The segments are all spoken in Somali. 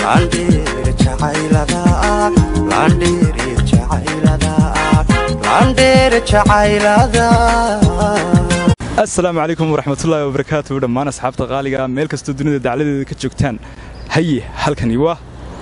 laandheer jacaylada laandheer jacaylada laandheer jacaylada asalaamu calaykum waraxmatullaahi wabarakaatu dhammaan asxaabta qaaliga meel kastoo dunida dacladeeda ka joogtaan haye halkani waa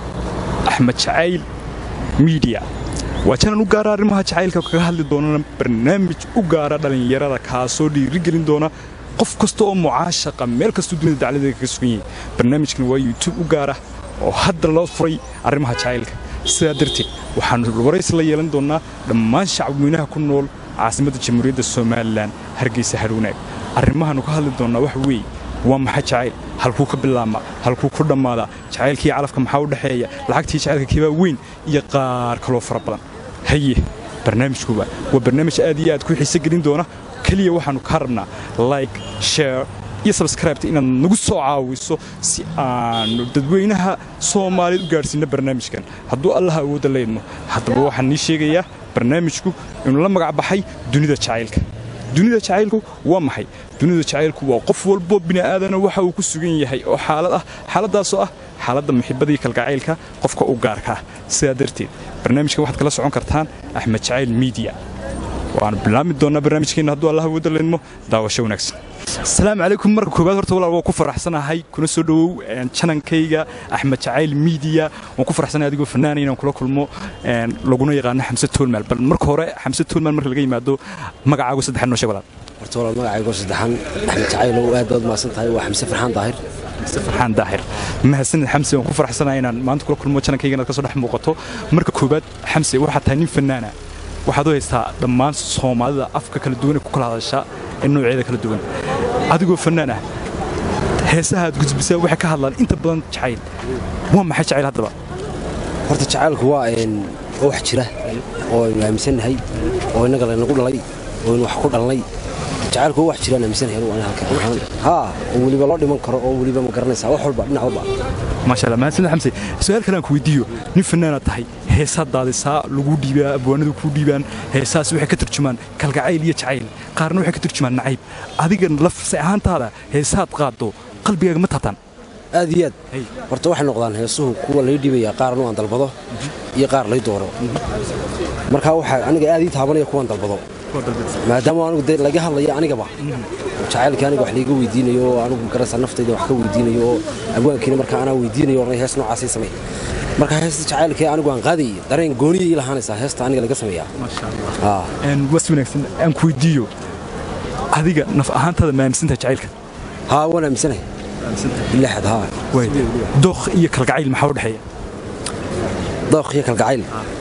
axmed jacayl miidiya waa janal u gaara arrimaha jacaylka kaga hadli doonana barnaamij u gaara dhallinyarada kaasoo dhiirigelin doona qof kasta oo mucaashaqa meel kastoo dunida dacladeeda kaga sugan yahay barnaamijkan waa youtube u gaara oo hadda loo furay arrimaha jacaylka sidaa darteed waxaannu warays la yeelan doonnaa dhammaan shacabweynaha ku nool caasimadda jamhuuriyadda somalilan hargeysa harwanaag arrimahaannu ka hadli doonnaa waxa weeye waa maxay jacayl halkuu ka bilaabma halkuu ku dhammaadaa jacaylkii calafka maxaa u dhexeeya lacagtii jacaylka kibaa weyn iyo qaar kaloo fara badan haye barnaamijkuba waa barnaamij aad iyo aad ku xiise gelin doona keliya waxaannu kaa rabnaa like share iyo sabskraibta inaad nagu soo caawiso si aanu dadweynaha soomaaliyeed u gaadhsiinno barnaamijkan hadduu allaha awoodda leydno haddaba waxaan nii sheegayaa barnaamijku inuu la magac baxay dunida jacaylka dunida jacaylku waa maxay dunida jacaylku waa qof walbo bini'aadana waxa uu ku sugan yahay oo xaalad ah xaaladdaasoo ah xaaladda muxibbadii kalgacaylka qofka u gaarka ah sidaa darteed barnaamijkan waxaad kala socon kartaan axmed jacayl miidiya waanu bilaabmi doonnaa barnaamijkeenna hadduu allah awoodda leydmo daawasho wanaagsan asalaamu calaykum marka koobaad horta walaal waan ku faraxsanahay kuna soo dhowow janankayga axmed jacayl miidiya waan ku faraxsanahay adigoo fanaana inaan kula kulmo laguna yaqaano xamse toolmaal bal marka hore xamse toolmaal marka laga yimaado magacaagu saddexan noo sheeg walaal horta walaal magacaygo saddexan axmed jacaylow aad baad mahadsan tahay waa xamse farxaan daahir xamse farxaan daahir mahadsanid xamse waan ku faraxsanahay inaan maanta kula kulmo janankayga inaad ka soo dhex muuqato marka koobaad xamse waxaad tahay nin fanaana waxaad u haystaa dhammaan soomaalida afka kala duwan ee ku kala hadasha ee noocyada kala duwan adigoo fannaan ah heesaha aad gudbisaa waxay ka hadlaan inta badan jacayl waa maxay jacayl haddaba horta jacaylku waa wax jira oo aynu aaminsannahay oo innaga laynagu dhalay oo aynu wax ku dhalnay jacaylku waa wax jiraan aaminsanahay haa oo weliba loo dhiman karo oo weliba ma garanaysaa wax walba dhinac walba maasha allah mahadsanid xamse su-aal kale aan ku weydiiyo nin fannaanaad tahay heesaad daadisaa lagu dhiibaa abwaanadu kuu dhiibaan heesaas waxay ka turjumaan kalgacayl iyo jacayl qaarna waxay ka turjumaan nacayb adiga lafse ahaantaada heesaad qaaddo qalbigaaga ma taabtaan aad iyo aad horta waxay noqdaan heesuhu kuwa lay dhiibaya qaarna aan dalbado iyo qaar lay dooro markaa waxaa aniga aad ii taabanaya kuwaan dalbado maadaama anigu dee laga hadlaya anigaba jacaylkii aniga wax layga weydiinayo oo anigu garanaysaa naftayda wax ka weydiinayo oo abwaankiina markaa anaa weydiinayo ornay hees noocaasay samey marka heesta jacaylkii anigu aan qaadayay dareen gooniya ii lahaanaysaa heesta aniga laga sameeyaa was wanaagsan aan ku weydiiyo adiga naf ahaantaada ma aaminsantahay jacaylka haa waan aaminsanahay ilaxad haa dookh iyo kalgacayl maxaa u dhexeeya dookh iyo kalgacayl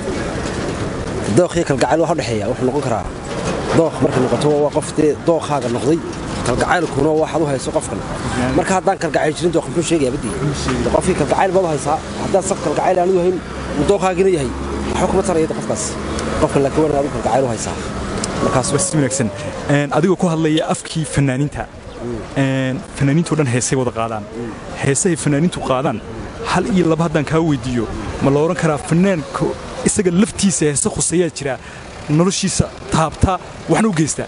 dookh iyo kalgacayl waxa u dhexeeya wuxuu noqon karaa dookh markay noqoto waa qof dee dookhaaga noqday kalgacaylkuna waxaad u hayso qofkan marka haddaan kalgacayl jirin dookh muxuu sheegaya badii qofkii kalgacayl baad u haysaa haddaan saf kalgacayl aanu hayn dookhaagina yahay waxba kuma taraya qofkaas qofkan laakiin waa inaad u kalgacayl u haysaa markaas waa si wanaagsan adigoo ku hadlaya afkii fanaaniinta fanaaniintoo dhan heesay wada qaadaan heesahay fanaaniintu qaadaan hal iyo laba haddaan kaa weydiiyo ma la odhan karaa fanaanka isaga laftiisa heese khuseeyaa jira noloshiisa taabta waxna u geystaa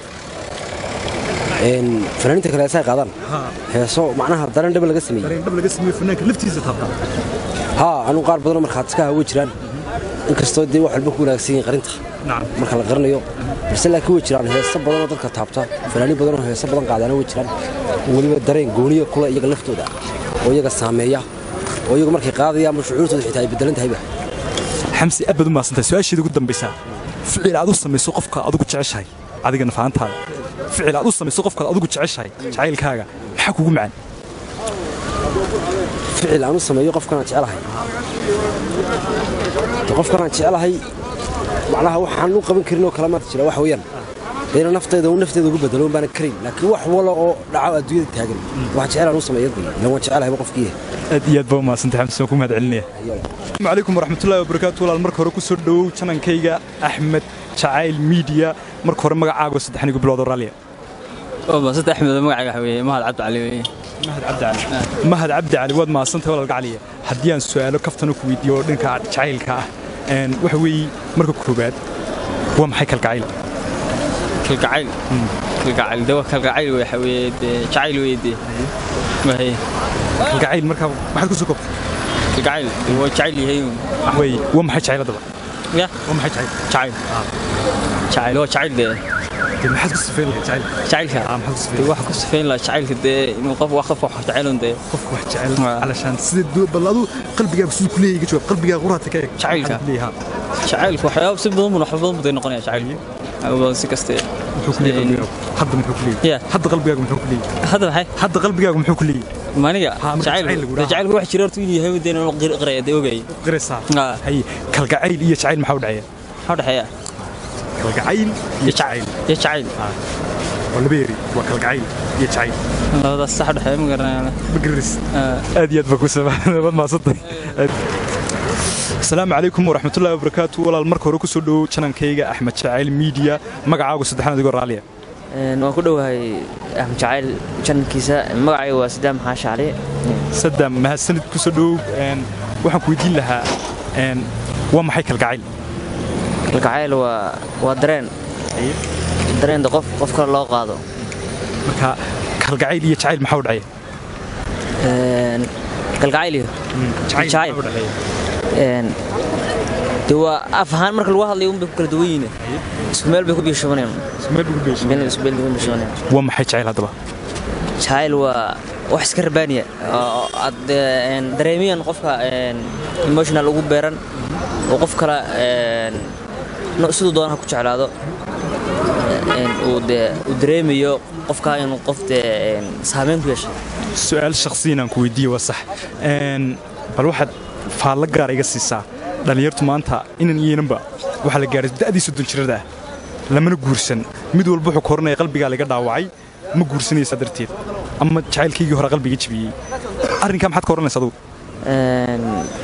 fanaaniinta kale heesahay qaadaan heeso macnaha dareen dhaba laga sameeyey dhab laga sameeyo fanaanka laftiisa taabta haa anugu qaar badanoo markhaatiska hawe jiraan inkastoo dee wax walba ku wanaagsan yihin qarinta marka la qarinayo balse laakiin way jiraan heeso badanoo dadka taabta fanaaniin badanoo heeso badan qaadaana way jiraan weliba dareen gooniya kule iyaga laftooda oo iyaga saameeya oo iyagu markay qaadayaan ama shucuurtooda xitaa ay beddelan tahayba xamsi aad baad u mahadsantahay su-aasheeda ugu dambaysaa ficil aad u samayso qofka adigu jeceshahay adiga nafahantaada ficil aad u samayso qofkaad adigu jeceshahay jacaylkaaga maxaa kugu macaan ficil aan u sameeyo qofkanaan jecelahay qofkanaan jecelahay macnaha waxaan u qaban karin oo kale maanta jira wax weeyaan dayna naftayda uu nafteeda ugu bedelo baanan karin laakiin wax wala oo dhaco adduunyada taagan wax jecel aan u sameeyo bay ilan waan jecelahayba qofkii aad iyo aad baa u mahadsantahay xamsi waan ku mahad celinaya asalaamu calaykum waraxmatullahi wabarakaatu walaal marka hore ku soo dhowow janankayga axmed jacayl miidiya marka hore magacaago saddexan igu bilowdo raalliya maasanta axmed magacayga waxa weeye mahad cabdi cali weeye mahad cabdi cali mahad cabdi cali waad mahadsantahay walaalka caliya haddii aan su'aalo kaftana ku weydiiyo oo dhanka jacaylka ah waxa weeye marka koobaad waa maxay kalgacayl kalgacayl kalgacayl de waa kalgacayl waxa weeye dee jacayl weeye dee wahay kalgacayl markaa maxaad ku soo koobtay kalgacayl waa jecel yahay way waa maxay jacayl haddaba ya waa maxay jacayl jacayl jacayl waa jacayl dee dee maxaad ku sifeyn lahayd jacayl jacaylka Ah, maxaad ku sifeyn dee waxa ku sifayn lahaa jacaylka dee inuu qof wax qof wax jecelun dee qofku wax jecel Ah. alashaan sida duu bal adu qalbigaaga siduu ku leeyahay ka jawaab qalbigaaga quraata ka eeg Jacaylka. Maxaad ku leeyahay? jacaylka waxyaaba si badan bun wax badan buu noqonaya jacaylka waxyaaba badan si kaste muxuu ku leeyahay qalbigaagu hadda muxuu ku leeyahay Yeah. hadda qalbigaagu muxuu ku leeyahay hadda maxay hadda qalbigaagu muxuu ku leeyahay maniga Ha, marka jacayl lagu jacaylku dhaha. jacaylku wax jira horta inuu yahay dee inuu qir- qiraya dee ogaya qiraysaa Ah. hay kalgacayl iyo jacayl maxaa u dhexeeya maxaa u dhexeeya kalgacayl iyo jacayl iyo jacayl waa laba eri waa kalgacayl iyo jacayl labadaas sax u dhexeeya ma garanaya ma garanaysa Ah. aad iyo aad baa ku sababad maasantay asalaamu calaykum waraxmatullahi wabarakaatu walaal marka hore kusoo dhowow janankayga axmed jacayl miidiya magacaagu saddexaad adigoo raalliya Een, waan ku dhowahay axmed jacayl janalkiisa magacayga waa sidaam xaashi cali sadam mahadsanid kusoo dhowow een, waxaan ku weydiin lahaa een, waa maxay kalgacayl kalgacayl waa waa dareen dareenda qof qof kale loo qaado marka kalgacayl iyo jacayl maxaa u dhexeeya Een, kalgacayl iyo jacayl Jacayl. maxaa u dhexeeya een, dee waa af ahaan marka lagu hadlayo unbay ku kala duwan yihiin isku meel bay ku biishabanayaan meel ugu beeshay meel isku meel bay ku biishabanayaan waa maxay jacayl haddaba jacayl waa wax iska rabaaniya oo aad een, dareemiyan qofka een, emotional ugu beeran oo qof kale een, no- siduu doona ha ku jeclaado een, uu dee uu dareemayo qofka inuu qof dee een, saameyn ku yeeshay su-aal shakhsiyan aan ku weydiiye waa sax Een, bal waxaad faallo gaar iga siisaa dhallinyartu maanta inan iyananba waxaa la gaaray da'dii soddon jirada ah lamana guursan mid walba wuxuu koranaya qalbigaa laga dhaawacay ma guursanaysaa darteed ama jacaylkaygii hore qalbiga jebiyey arrinkaa maxaad ka oranaysa adugu Een,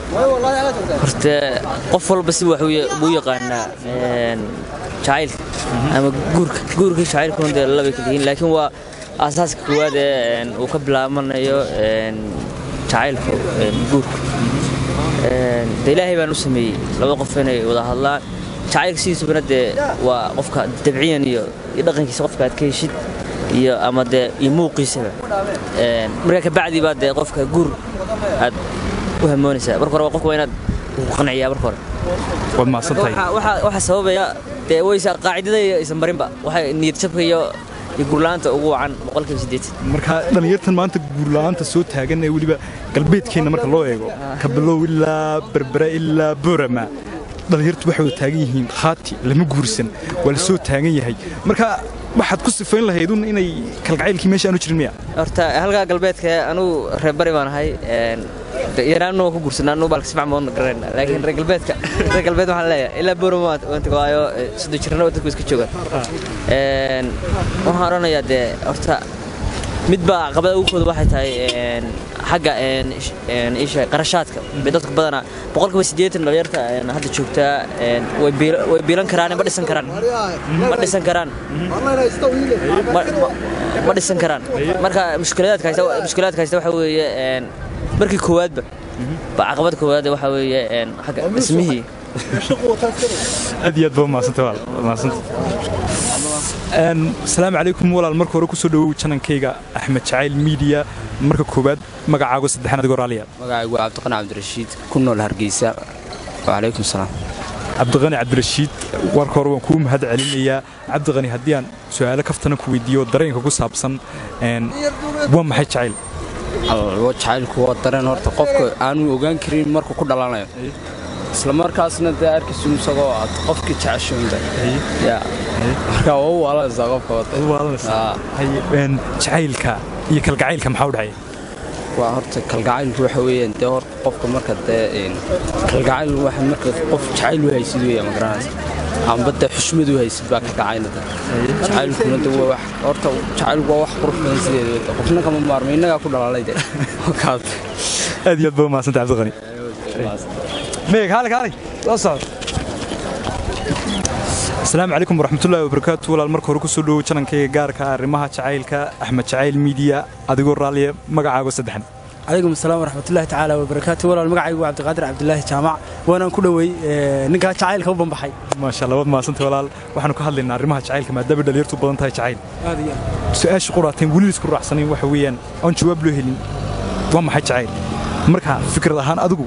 horta qof walba si wax buu yaqaanaa een, jacaylka ama guurka guurka iyo jacaylkuna dee labay kala yihiin laakiin waa aasaaska koowaad ee een, uu ka bilaabanayo een, jacaylka een, guurka Een, dee ilaahay baan u sameeyey laba qof inay wada hadlaan jacaylka sidiisubana dee waa qofka dabciyan iyo iyo dhaqankiisa qofka aad ka heshid iyo ama dee iyo muuqiisaba Een, markaa kabacdi baa dee qofka guur aad u hamoonaysaa marka hore waa qofka waa inaad ku qanciyaa marka hore waad mahadsan tahay Waxa- waxa waxa sababaya dee waysa qaacidada iyo aysan marinba waxay niyad jabka iyo iyo gurlaanta ugu wacan boqolkiiba siddeetan marka dhallinyartan maanta guurla'aanta soo taagan ee weliba galbeedkeenna marka loo eego kabilow ilaa berbera ilaa boorama dhallinyartu waxay wada taagan yihiin khaati lama guursan waa la soo taagan yahay marka waxaad ku sifayn lahaydun inay kalgacaylkii meesha aanu jirin miya horta halkaa galbeedka anugu reer bari baan ahay een, de- yaraanna waan ku guursanaa anugu baalka sifac moodna garayna laakiin reer galbeedka reer galbeed waxaan leeyahay ilaa boorama waan waan tago waayo eh, soddon jirana dadku iska joogaan Een, waxaan odhanayaa dee horta mid baa caqabada ugu kooda waxay tahay een, xagga een, ish- een, isha qarashaadka bay dadku badanaa boqolkiiba siddeetan dhalinyarta een, hadda joogtaa een, way biila- way biilan karaan ma dhisan karaan ma dhisan karaan ma ma- ma dhisan karaan marka mushkilaadka haysta mushkilaadka haysta waxa weeye een, markii koowaadba ba caqabada koowaad waxa weeye een, xagga dhismihii aad iyo aad baa mahadsantay walaal waad mahadsantay Een, asalaamu calaykum walaal marka hore kusoo dhowow janankayga axmed jacayl miidiya marka koowaad magacaago saddexaad adigoo raalliya magacaygu waa cabdiqani cabdirashiid ku nool hargeysa wacalaykum salaam cabdiqani cabdirashiid warka hore waan kuu mahad celinayaa cabdiqani haddii aan su'aalo kaftana ku weydiiyo dareenka ku saabsan een, waa maxay jacayl alwa jacaylku waa dareen horta qofka aanu ogaan karin markuu ku dhalanayo isla markaasna dee arkaysu isagoo aad qofkii jeceshoonda ya marka waa u waalanaysaa qofka wada Aa. Haye, een, jacaylka iyo kalgacaylka maxaa u dhexeeya waa horta kalgacaylku waxa weeyaan dee horta qofka marka dee een, kalgacayl waxa marka qof jacayl u haysid weeya ma garanaysa amba dee xushmad u haysid baa kalgacaylada jacaylkuna de waa wax horta jacaylku waa wax qurux badan sideeda qofna kama maarmo innagaa ku dhalalay de kaad aad iyo aad baa mahadsantay cabdiqani meeg haali haali la socod asalaamu calaykum waraxmatullaahi wabarakaatu walaal marka hore kusoo dhowow janankayga gaarka ah arrimaha jacaylka axmed jacayl miidiya adigoo raalliya magacaago saddexan calaykum asalaam waraxmatullaahi tacaala wabarakaatu walaal magacaygu waa cabdiqaadir cabdilaahi jaamac waanaan ku dhowey ee, ninkaa jacaylka u banbaxay maasha allah waad mahadsantay walaal waxaanu ka hadlaynaa arrimaha jacaylka maadaama dhalinyartu badan tahay jacayl aad iyo aad su-aasha quraateen weli isku raacsanayn waxa weeyaan aan jawaab loo helin waa maxay jacayl marka fikrad ahaan adigu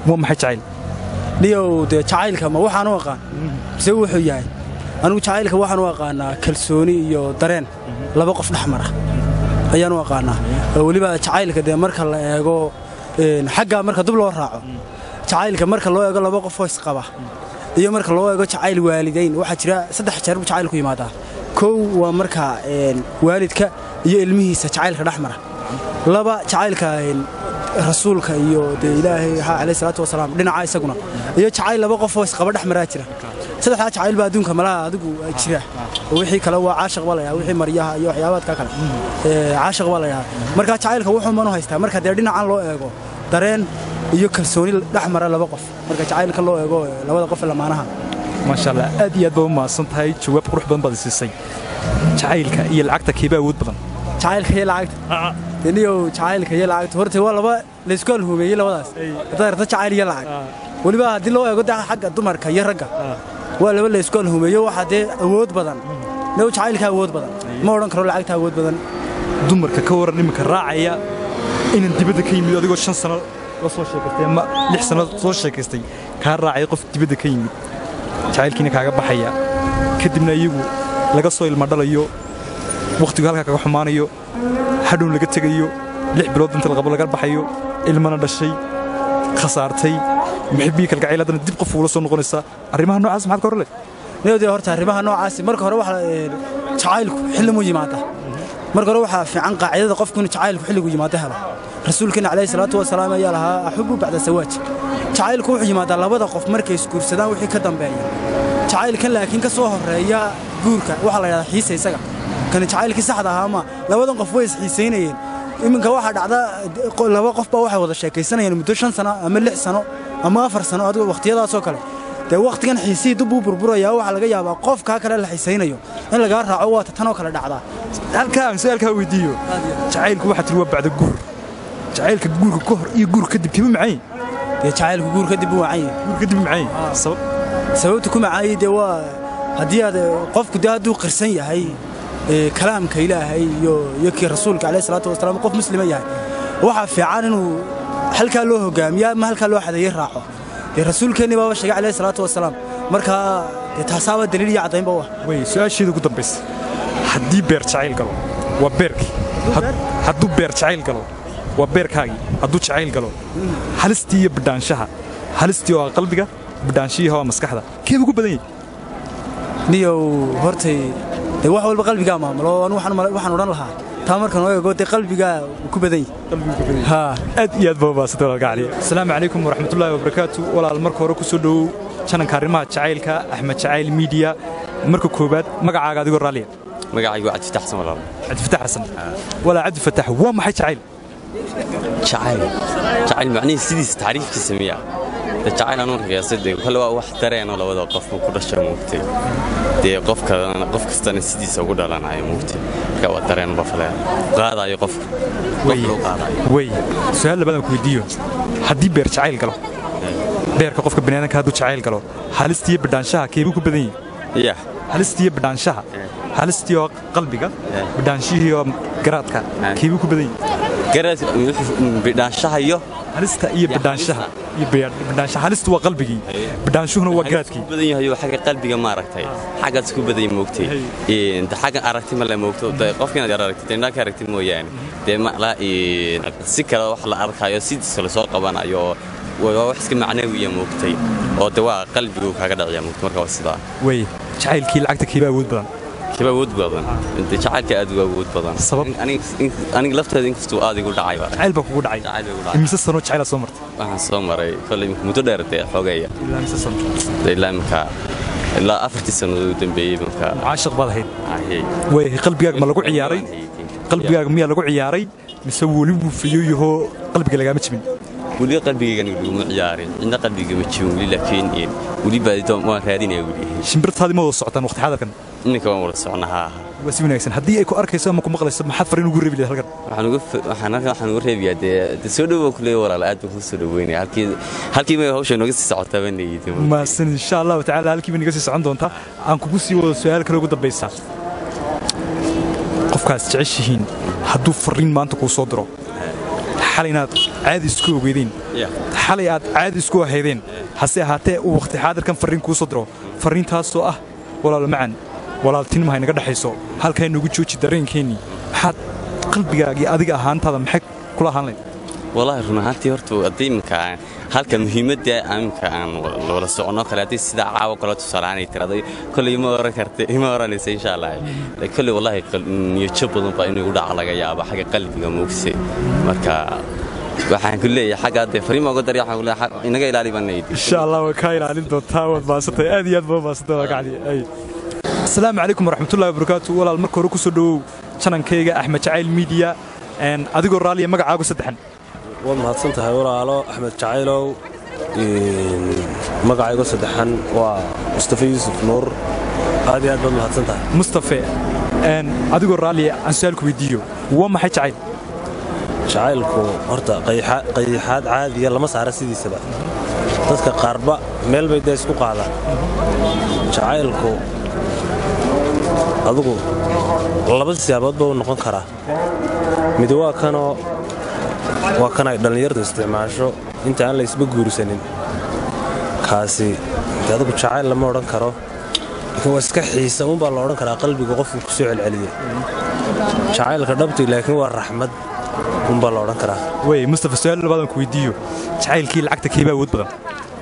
waa maxay jacayl niyow dee jacaylka ma waxaan u aqaan mise wuxuu yahay anigu jacaylka waxaan u aqaanaa kalsooni iyo dareen laba qof dhex mara ayaan u aqaanaa oo weliba jacaylka dee marka la eego een, xagga marka dub loo raaco jacaylka marka loo eego laba qof oo isqaba iyo marka loo eego jacayl waalidayn waxaa jira saddex jeer buu jacaylku yimaadaa kow waa marka een, waalidka iyo ilmihiisa jacaylka dhex mara laba jacaylka een, rasuulka iyo dee ilaahay ha calayhi salaatu wasalaam dhinaca isaguna iyo jacayl laba qof oo isqaba dhex maraa jira saddexdaa jacayl baa adduunka malaha adigu jira oo wixii kale waa caashiq baa la yidhaha wixii maryaha iyo waxyaabaadka kale ee, caashiq baa la yidhaha marka jacaylka wuxuu manu haystaa marka dee dhinacan loo eego dareen iyo kalsooni dhex mara laba qof marka jacaylka loo eego ee, labada qof ee lamaanaha maasha allah aad iyo aad baa u mahadsan tahay jawaab qurux badan baad i siisay jacaylka iyo lacagta keeba awood badan jacaylka iyo lacagta deniyow jacaylka iyo lacagta horta waa laba laysku alhuumeeyey labadaas haddaad rabto jacayl iyo lacag weliba haddii loo eego dee xagga dumarka iyo ragga waa laba laysku alhuumeeyo waxaa dee awood badan new jacaylka awood badan ma odhan karo lacagta awood badan dumarka ka waran iminka raacaya inan dibadda ka yimid adigoo shan sano la soo sheekaystay ama lix sano soo sheekaystay kaa raacaya qof dibadda ka yimid jacaylkiina kaaga baxaya kadibna iyagu laga soo ilma dhalayo wakhtigu halkaa kaga xumaanayo hadhown laga tegayo lix bilood inta laqabo laga baxayo ilmana dhashay khasaartay muxibbihii kalgacayl haddana dib qof uula soo noqonaysaa arrimaha noocaas maxaad ka hor leh new dee horta arrimaha noocaasi marka hore waxa ee, jacaylku xilli muu yimaada marka hore waxaa fiican qaacidada qofku inuu jacaylku xilligu yimaado helo rasuulkeena calayhi salaatu wasalaam ayaa lahaa axubu bacda sawaaj jacaylku wuxuu yimaadaa labada qof markay isguursadaan wixii ka dambeeya jacaylkan laakiin ka soo horeeya guurka waxaa la yidhahdaa xiisa isaga kani jacaylkii saxda ahaa ma labadan qof way isxiisaynayeen iminka waxaa dhacda qo- laba qof baa waxay wada sheekaysanayeen muddo shan sano ama lix sano ama afar sano adigo wakhtiyadaasoo kale dee wakhtigan xiisihii dib buu burburayaa waxaa laga yaabaa qofkaa kale la xiisaynayo in lagaa raaco waata tanoo kale dhacdaa halkaa aan su-aalkaa weydiiyo jacaylku waxaa tiri waa bacda guur jacaylka guurka ka hor iyo guur kadib kima macayn dee jacaylku guur kadib buu wacan yahay guur kadib macayn sabab sababta ku macaayay dee waa haddii aad qofku dee hadduu qirsan yahay ee, kalaamka ilaahay iyo iyo kii rasuulka calayhi salaatu wasalaam qof muslima yahay waxaa fiican inuu halkaa loo hogaamiyo ama halkaa loo xadeeye raaco dee rasuulkeennii baaba sheegay calayhi salaatu wasalaam markaa dee taasaaba daliil iyo caddaynba u ah wey su-aasheeda ugu dambaysa haddii beer jacayl galo waa beerkii Had- hadduu beer jacayl galo waa beerkaagii hadduu jacayl galo halistii iyo bidhaanshaha halistii oo ah qalbiga bidhaanshihii oo ah maskaxda keeba ugu badan yahay niyow hortay dee wax walba qalbigaa maamulo anu waxaan mala- waxaan odhan lahaa taa markaan oo eego dee qalbigaa uu ku badan yahay haa aad iyo aad baa ubaasantay walaalka cali asalaamu calaykum waraxmatullaahi wabarakaatu walaal marka hore ku soo dhowow jananka arrimaha jacaylka axmed jacayl miidiya marka koowaad magacaaga adigoo raalliya magacaygu waa cabdifatax xasan walaal cabdifatax xasan walaa cabdifatax waa maxay jacayl jacayl jacayl macnihii sidiisa tacriifkiisa miya de jacayl anuun qiyaasay dee kale waa wax dareenoo labada qof ku dhasho muugtay dee qofka qof kastana sidiisa ugu dhalanayo muugtay marka waa dareen bafale qaadayo qofka qof loo qaadayo wey su-aal labaadaan ku weydiiyo haddii beer jacayl galo beerka qofka baniaadanka hadduu jacayl galo halistiiyo bidhaanshaha keebuu ku badan yahay yah halistiiyo bidhaanshaha halistii oo qalbiga Eh. bidhaanshihii oo garaadka Eh. keebuu ku badan yahay garaad bidhaanshaha iyo halista iyo Ya, bidhaanshaha halista. iyo bidhaan- bidhaanshaha halistu waa qalbigii bidhaanshuhuna waa garaadkii ku badan yahay oo xagga qalbiga maaragtay xaggaas ku badan yahay moogtay een de xagga aragti ma la moogto de qofka inaad aragtid indhaa ka aragtid mooyaane dee ma la een si kale wax la arkayo sidiisa la soo qabanayo waa wax iska macnawiya moogtay oo de waa qalbigu kaaga dhaciya moogtay marka waa sidaa wey jacaylkii lacagta keebaa awood badan kiba awood badan de jacaylka aad uga awood badan Sabab? aniga lafteeda inkastuu aad igu dhacay ba jacayl baa kugu dhacay jacayl igu dhacay imise sanoo jacayla soo martay waxaan soo maray kolley muddo dheer dee xogeeya ilaa imise sano de ilaa imika ilaa afartii sannadood u dambeeyey marka caashiq baad ahayd ahey wey qalbigaaga ma lagu ciyaaray qalbigaaga miyaa lagu ciyaaray mise weli wuu fiyo yahoo qalbiga lagaama jibin weli qalbigaygan laguma ciyaarin cidna qalbiga ma jibin weli laakiin een, weli baadito waan raadinaya weli shimbirtaadii ma wada socotaan waqti xadarkan iminka waan wada socnaa haa waa si wanaagsan haddii ay ku arkayso ama ku maqlayso maxaad fariin ugu reebi lahayd halkan waxaan uga fa- waxaan halkan waxaan uga reebayaa dee dee soo dhowow kuleeya walaal aad baan kuu soo dhoweynaya halkii halkii may hawsha nooga sii socotaa baan leeyihi mahadsan insha allahu tacaala halkiiba naga sii socon doontaa aan kugu sii wado su-aal kale ugu dambaysa qofkaas jeceshihiin hadduu fariin maanta kuu soo diro xalay inaad caadi isku ogeydeen Yeah. xalay aad caadi isku ahaydeen hase ahaatee uu waqti xaadirkan farriin kuu soo diro farriintaasoo ah walaalo macan walaaltinimo haynaga dhexayso halkaa noogu jooji dareenkeennii maxaad qalbigaagii adiga ahaantaada maxay kula ahaan layd wallaahi run ahaantii horta haddii iminka aan halka muhiimadda iminka aan wada soconno kale haddii sidaa caawo kale tusaalaanay tiraday kolley ima oran karta ima oranaysa insha allah laakiin kolley wallaahi qal- niyadjab badan baa inuu igu dhaca laga yaabo xagga qalbiga moogse marka waxaan ku leeyahay xagga hadde fariima uga darya waxaan ku leeyahay xag- inaga ilaali baan leeyahay insha allah waa kaa ilaalin doontaa waad maasantay aad iyo aad baa maasantay waa gacdi ay asalaamu calaykum waraxmatullahi wabarakaatu walaal marka hore ku soo dhowow chanankayga axmed jacayl miidiya een, adigoo raalliya magacaagu saddexan waad mahadsan tahay walaalo axmed jacaylow magacaygo saddexan waa mustafa yuusuf nuur aad iyo aad baad mahadsan tahay mustafe een, adigoo raalliya aan su-aal ku weydiiyo waa maxay jacayl jacaylku horta qayxa- qayxaad caadiya lama saara sidiisaba dadka qaarba meel bay dee isku qaadaan jacaylku adugu laba siyaabood buu noqon karaa mid waa kanoo waa kan ay dhallinyartu isticmaasho inta aan la isba guursanin kaasi de adugu jacayl lama odhan karo laakiin waa iska xiisa unbaa la odhan karaa qalbiga qofku ku soo celceliya jacaylka dhabti laakiin waa raxmad unbaa la odhan karaa wey mustafe su-aal labaadan ku weydiiyo jacaylkii lacagta keebaa awood badan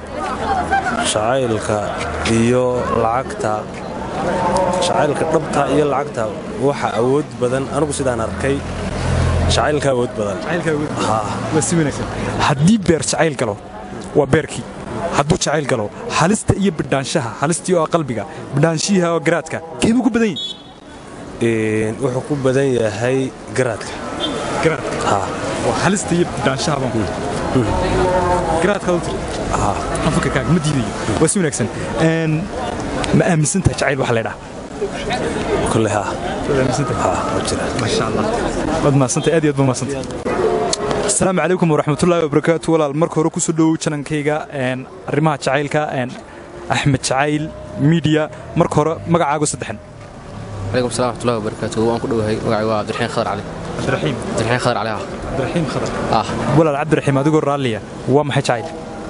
jacaylka iyo lacagta jacaylka dhabta iyo lacagta waxa awood badan anigu sidaan arkay jacaylka awood badan waa si wanaagsan haddii beer jacayl galo waa beerkii hadduu jacayl galo halista iyo bidhaanshaha halistii oo ah qalbiga bidhaanshiha oo garaadka keebuu ku badan yihin Een, wuxuu ku badan yahay garaadka garaadka haa waa halista iyo bidhaanshaha baan garaadkaad u tiri aan fikirkaaga ma diidayo waa si wanaagsan Een, ma aaminsan tahay jacayl waxa la ydhaha kule haa waad aaminsan tahay haa waa jira maasha allah waad mahadsantay aad iyo aad baa mahadsantay asalaamu calaykum waraxmatullaahi wabarakaatu walaal marka hore kusoo dhowow janankayga een, arrimaha jacaylka een, axmed jacayl miidiya marka hore magacaagu saddexan عليكم السلام ورحمة الله وبركاته وأنا كله هي وقعي عبد الرحيم خضر علي cabdiraxiim عبد الرحيم خضر عليها cabdiraxiim khadar آه walaal cabdiraxiim adigoo raalliya waa maxay jacayl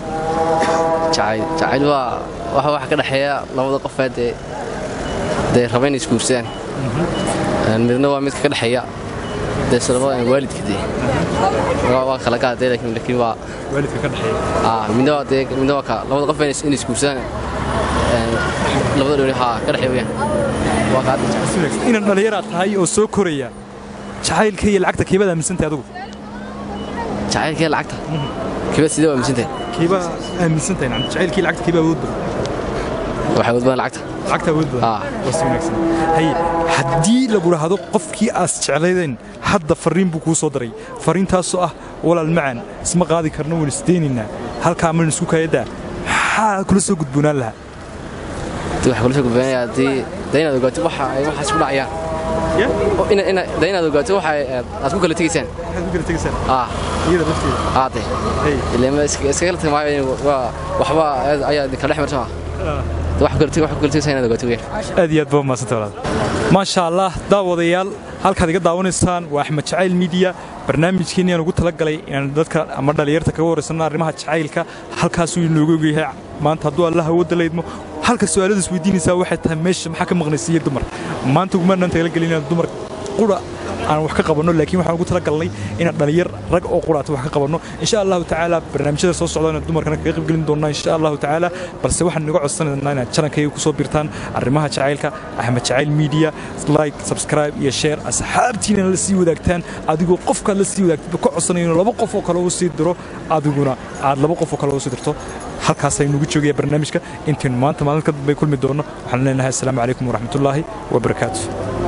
jacayl jacayl waa waxa waxa ka dhexeeya labada qof ee dee dee raba inay isguursadaan Een, midna waa midka ka dhexeeya dee sababa waalidka dee waa waa kala gaadee laakiin laakiin waa waalidka ka dhexeeya ah midna waa dee midna waa ka labada qof inay inay isguursadaan Een, labada dholi haa ka dhexeeya weeyaan waa qaad Si wanaagsan. inaan dhallinyaraad tahay oo soo koraya jacaylka iyo lacagta keebaad aaminsantahay adigu jacaylkee lacagta kibad sidee waa aaminsantahay keebaa aaminsantahay nacam jacaylkii lacagta keebaa awood badan waxay wad badan lacagta lacagta awood badan Ah. waa si wanaagsan haye haddii lagu dhahdo qofkii aas jeclaydeen hadda farriin buu kuu soo daray farriintaasoo ah walaal macaan isma qaadi karno waan isdeynaynaa halkaa mana isku kayadaa maxaa kula soo gudboonaan lahaa dee waxa kula soo gudbeenaya haddii dee inaad ogaato waxa ay waxaas ku dhacayaan oo ina ina dee inaad ogaato waxa ay aad ku kala tegaysaan maxaad ku kala tegaysaan ah iyada lafteeda ah dee Hey. ilaa ma iska iska kala tagay maayo waa waxba ayaa idin kala dhex marsan dee wax ku kala teg wax ku kala tegaysaan inaad ogaato weeyaan aad iyo aad baa mahadsantay walaal maasha allah daawadayaal halkaad iga daawanaysaan waa axmed jacayl miidiya barnaamijkeenni aan ugu talagalay inaan dadka ama dhallinyarta kaga waraysanno arrimaha jacaylka halkaasuu inooga ogyahay maanta hadduu allah awoodda laydmo halka su'aaladu isweydiinaysaa waxay tahay meesha maxaa ka maqnaysiiya dumar maanta ugumaanaan talagelin inaan dumar qura aan wax ka qabanno laakiin waxaan ugu talagalnay inaan dhalinyar rag oo quraata wax ka qabanno insha allahu tacaala barnaamijyada soo socda inaan dumarkana kaga qaybgelin doonnaa insha allahu tacaala balse waxaan naga codsanaynaa inaad channelkayga kusoo birtaan arrimaha jacaylka axmed jacayl media like subscribe iyo share asxaabtiina la sii wadaagtaan adigoo qofkaad la sii wadaagtid ka codsanayo inuu laba qof oo kale uu sii diro adiguna aad laba qof oo kale u sii dirto halkaasay nugu joogaya barnaamijka intaynu maanta maalin ka dambay kulmi doonno waxaan leenahay assalaamu calaykum waraxmatullaahi wabarakaatu